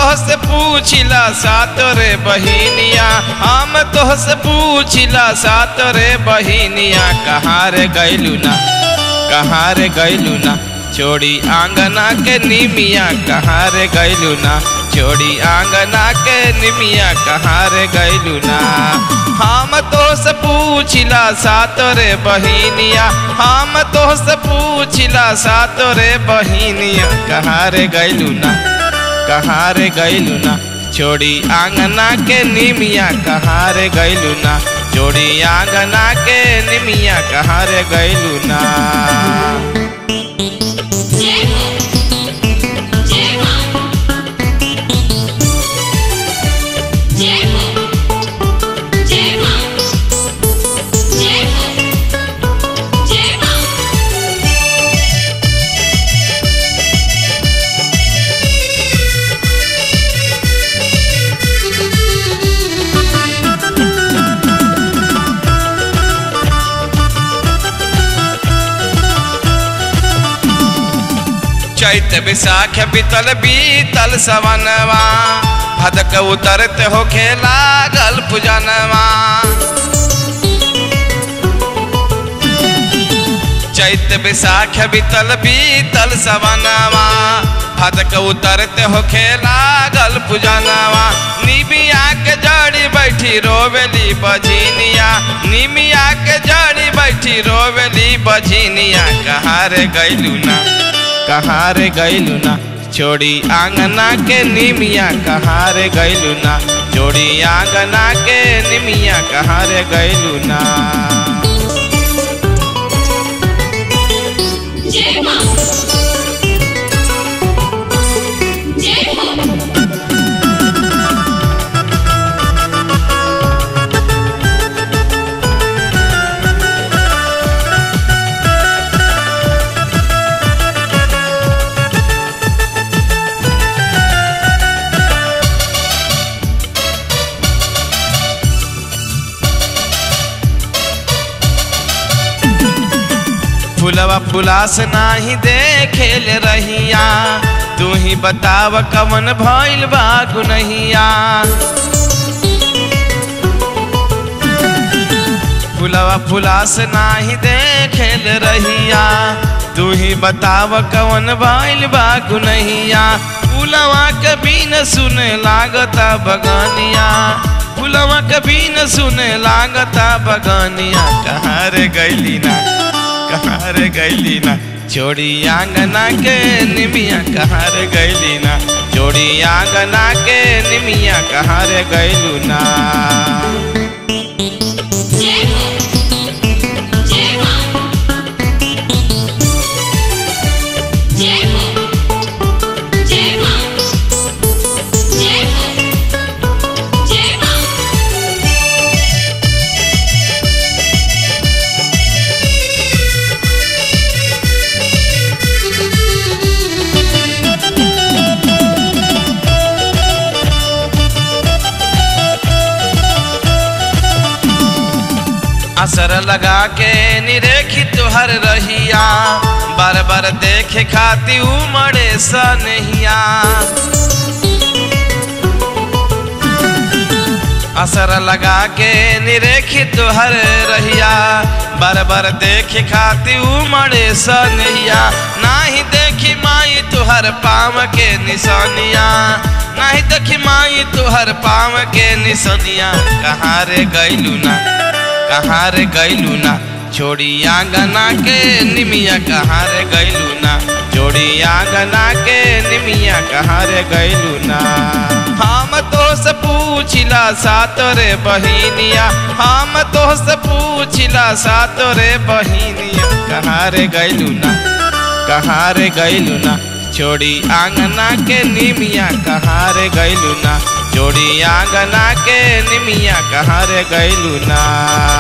तोहसे पूछिला सात रे बहिनिया हम तोहसे पूछिला सात रे बहिनिया कहाँ रे गैलू ना कहाँ रे गैलू ना छोड़ी आंगना के निमिया कहाँ रे गैलू ना छोड़ी आंगना के निमिया कहाँ रे गैलू ना हम तो से पूछिला सात रे बहिनिया हम तो से पूछिला सात रे बहिनिया कहाँ रे गैलू ना कहाँ रे गैलू ना छोड़ी आंगना के निमिया कहाँ रे गैलू ना छोड़ी आंगना के निमिया कहाँ रे गैलू ना जय हो जय मां जय हो जय मां जय हो जय मां चैत विशाख बीतल बीतल सवनवा भदक उतरत हो खेला गल पूजनवा चैत विशाख बीतल बीतल सवनवा भदक उतरत हो खेला गल पूजनवा निमिया के जड़ी बैठी रोवेली बझिनिया निमिया के जड़ी बैठी रोवेली बझिनिया कहाँ रे गैलू ना कहाँ रे गैलू ना छोड़ी आंगना के निमिया कहाँ रे गैलू ना छोड़ी आंगना के निमिया कहाँ रे गैलू ना जय मां जय हो फुलवा फुलास नाही देखेल रहिया तू ही बताव कवन भइल बा गुनहिया फुलवा फुलास नाही देखेल रहिया तू ही बताव कवन भइल बा गुनहिया फुलवा कभी न सुने लागता बगानिया फुलवा कभी न सुने लागता बगानिया कहाँ रे गैली ना कहाँ रे गैली ना छोड़ी आंगना के निमिया कहाँ रे गैली ना छोड़ी आंगना के निमिया कहाँ रे गैलू ना जय हो जय मां जय हो जय मां जय हो जय मां असर लगा के निरेखी तुहर रहिया बार बार देखे खाती उमड़े सनहिया असर लगा के निरेखी तुहर रहिया बार बार देखे खाती उमड़े सनहिया नाही देखी माई तुहर पाम के निशानिया नाही देखी माई तुहर पाम के निशानिया कहाँ रे गैलू ना कहाँ रे गैलू ना छोड़ी आंगना के निमिया कहाँ रे गैलू ना छोड़ी आंगना के निमिया कहाँ रे गैलू ना हम तो से पूछिला सात रे बहिनिया हम तो से पूछिला सात रे बहिनिया कहाँ रे गैलू ना कहाँ रे गैलू ना छोड़ी आंगना के निमिया कहाँ रे गैलू ना जोड़ी आंगना के निमिया कहाँ रे गैलू ना